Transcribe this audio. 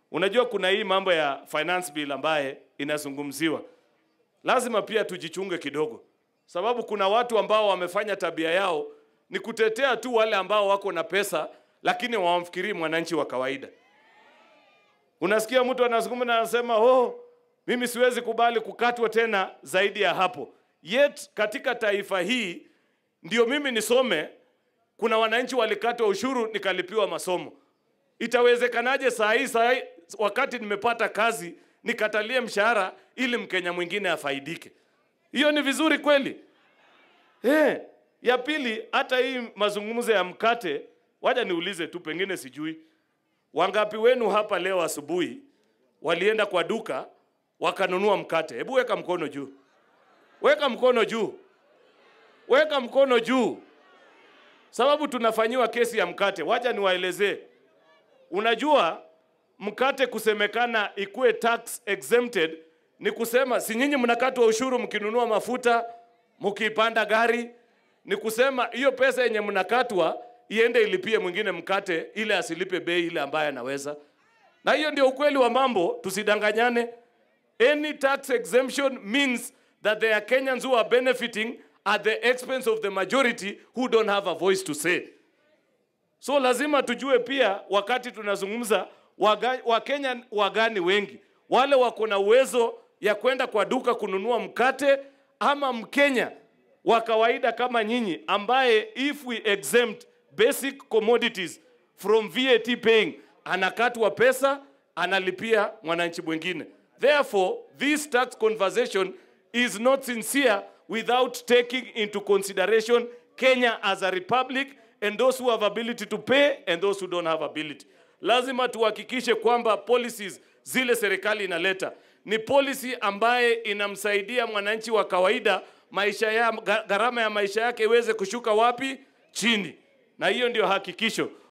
Unajua kuna hii mambo ya finance bill ambaye inazungumziwa, lazima pia tujichunge kidogo, sababu kuna watu ambao wamefanya tabia yao ni kutetea tu wale ambao wako na pesa, lakini hawamfikirii mwananchi wa kawaida. Unasikia mtu anazungumza na anasema oh, mimi siwezi kubali kukatwa tena zaidi ya hapo. Yet katika taifa hii ndio mimi nisome, kuna wananchi walikatwa ushuru nikalipiwa masomo. Itawezekanaje saa hii saa hii wakati nimepata kazi nikatalie mshahara ili Mkenya mwingine afaidike? Hiyo ni vizuri kweli? Eh, ya pili, hata hii mazungumzo ya mkate, waja niulize tu, pengine sijui wangapi wenu hapa leo asubuhi walienda kwa duka wakanunua mkate? Hebu weka mkono juu, weka mkono juu, weka mkono juu, sababu tunafanyiwa kesi ya mkate. Wacha niwaelezee. Unajua mkate kusemekana ikuwe tax exempted ni kusema si nyinyi mnakatwa ushuru mkinunua mafuta, mkipanda gari, ni kusema hiyo pesa yenye mnakatwa iende ilipie mwingine mkate, ile asilipe bei ile ambaye anaweza. Na hiyo ndio ukweli wa mambo, tusidanganyane. Any tax exemption means that there are Kenyans who are benefiting at the expense of the majority who don't have a voice to say. So lazima tujue pia wakati tunazungumza waga- Wakenya wagani wengi, wale wako na uwezo ya kwenda kwa duka kununua mkate, ama Mkenya wa kawaida kama nyinyi, ambaye if we exempt basic commodities from VAT paying, anakatwa pesa, analipia mwananchi mwingine. Therefore, this tax conversation is not sincere without taking into consideration Kenya as a republic and those who have ability to pay and those who don't have ability. Lazima tuhakikishe kwamba policies zile serikali inaleta ni policy ambaye inamsaidia mwananchi wa kawaida maisha ya gharama ya maisha yake iweze kushuka wapi? Chini. Na hiyo ndio hakikisho.